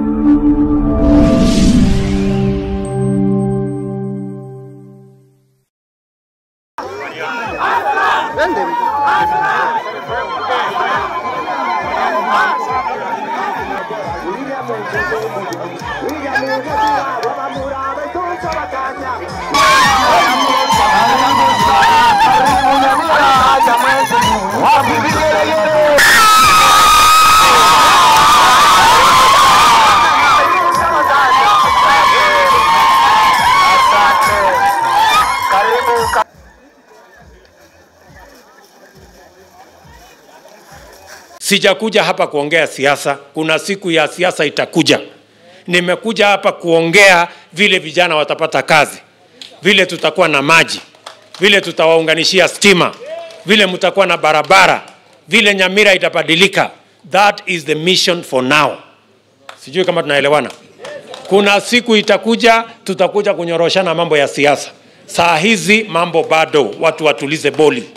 Sijakuja hapa kuongea siasa. Kuna siku ya siasa itakuja. Nimekuja hapa kuongea vile vijana watapata kazi, vile tutakuwa na maji, vile tutawaunganishia stima, vile mtakuwa na barabara, vile Nyamira itabadilika. That is the mission for now. Sijui kama tunaelewana. Kuna siku itakuja, tutakuja kunyoroshana mambo ya siasa. Saa hizi mambo bado, watu watulize boli.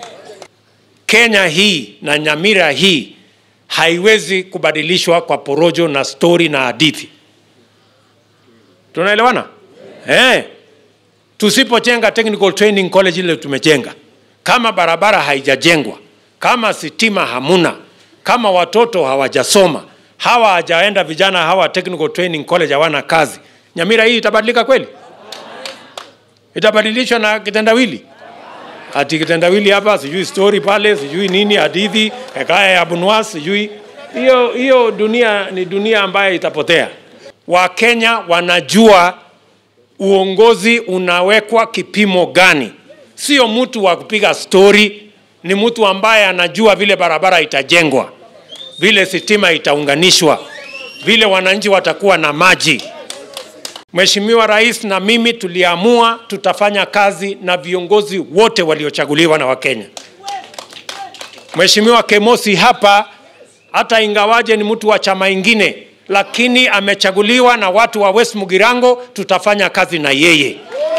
Kenya hii na Nyamira hii haiwezi kubadilishwa kwa porojo na stori na hadithi. Tunaelewana? Eh. Tusipojenga technical training college ile tumejenga, kama barabara haijajengwa, kama sitima hamuna, kama watoto hawajasoma, hawa hawajaenda vijana hawa technical training college hawana kazi, Nyamira hii itabadilika kweli? Itabadilishwa na kitendawili? ati kitendawili hapa, sijui story pale, sijui nini, hadithi hekaya ya Bunwas, sijui hiyo hiyo. Dunia ni dunia ambayo itapotea. Wakenya wanajua uongozi unawekwa kipimo gani, sio mtu wa kupiga story, ni mtu ambaye anajua vile barabara itajengwa, vile sitima itaunganishwa, vile wananchi watakuwa na maji. Mheshimiwa Rais na mimi tuliamua tutafanya kazi na viongozi wote waliochaguliwa na Wakenya. Mheshimiwa Kemosi hapa, hata ingawaje ni mtu wa chama ingine, lakini amechaguliwa na watu wa West Mugirango, tutafanya kazi na yeye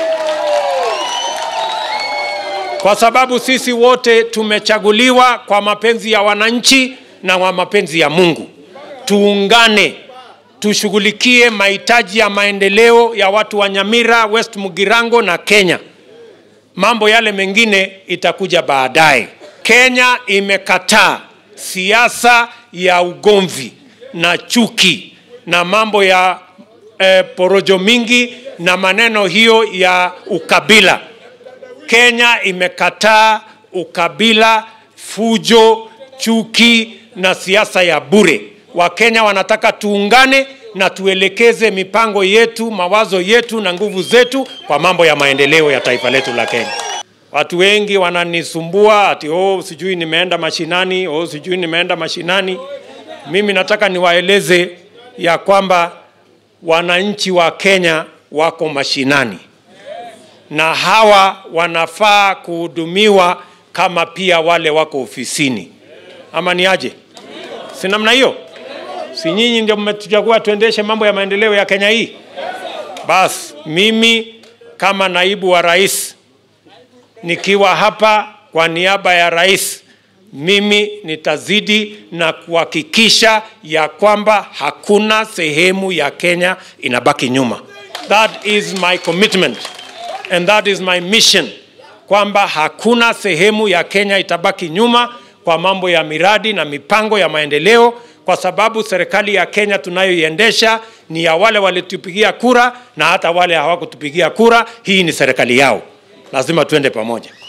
kwa sababu sisi wote tumechaguliwa kwa mapenzi ya wananchi na kwa mapenzi ya Mungu. Tuungane tushughulikie mahitaji ya maendeleo ya watu wa Nyamira, West Mugirango na Kenya. Mambo yale mengine itakuja baadaye. Kenya imekataa siasa ya ugomvi na chuki na mambo ya eh, porojo mingi na maneno hiyo ya ukabila. Kenya imekataa ukabila, fujo, chuki na siasa ya bure. Wakenya wanataka tuungane na tuelekeze mipango yetu, mawazo yetu na nguvu zetu kwa mambo ya maendeleo ya taifa letu la Kenya. Watu wengi wananisumbua ati oh, sijui nimeenda mashinani, oh, sijui nimeenda mashinani. Mimi nataka niwaeleze ya kwamba wananchi wa Kenya wako mashinani na hawa wanafaa kuhudumiwa kama pia wale wako ofisini, ama ni aje? Si namna hiyo? Si nyinyi ndio mmetuchagua tuendeshe mambo ya maendeleo ya Kenya hii? Bas, mimi kama naibu wa rais nikiwa hapa kwa niaba ya rais, mimi nitazidi na kuhakikisha ya kwamba hakuna sehemu ya Kenya inabaki nyuma. That is my commitment and that is my mission, kwamba hakuna sehemu ya Kenya itabaki nyuma kwa mambo ya miradi na mipango ya maendeleo, kwa sababu serikali ya Kenya tunayoiendesha ni ya wale walitupigia kura na hata wale hawakutupigia kura. Hii ni serikali yao, lazima tuende pamoja.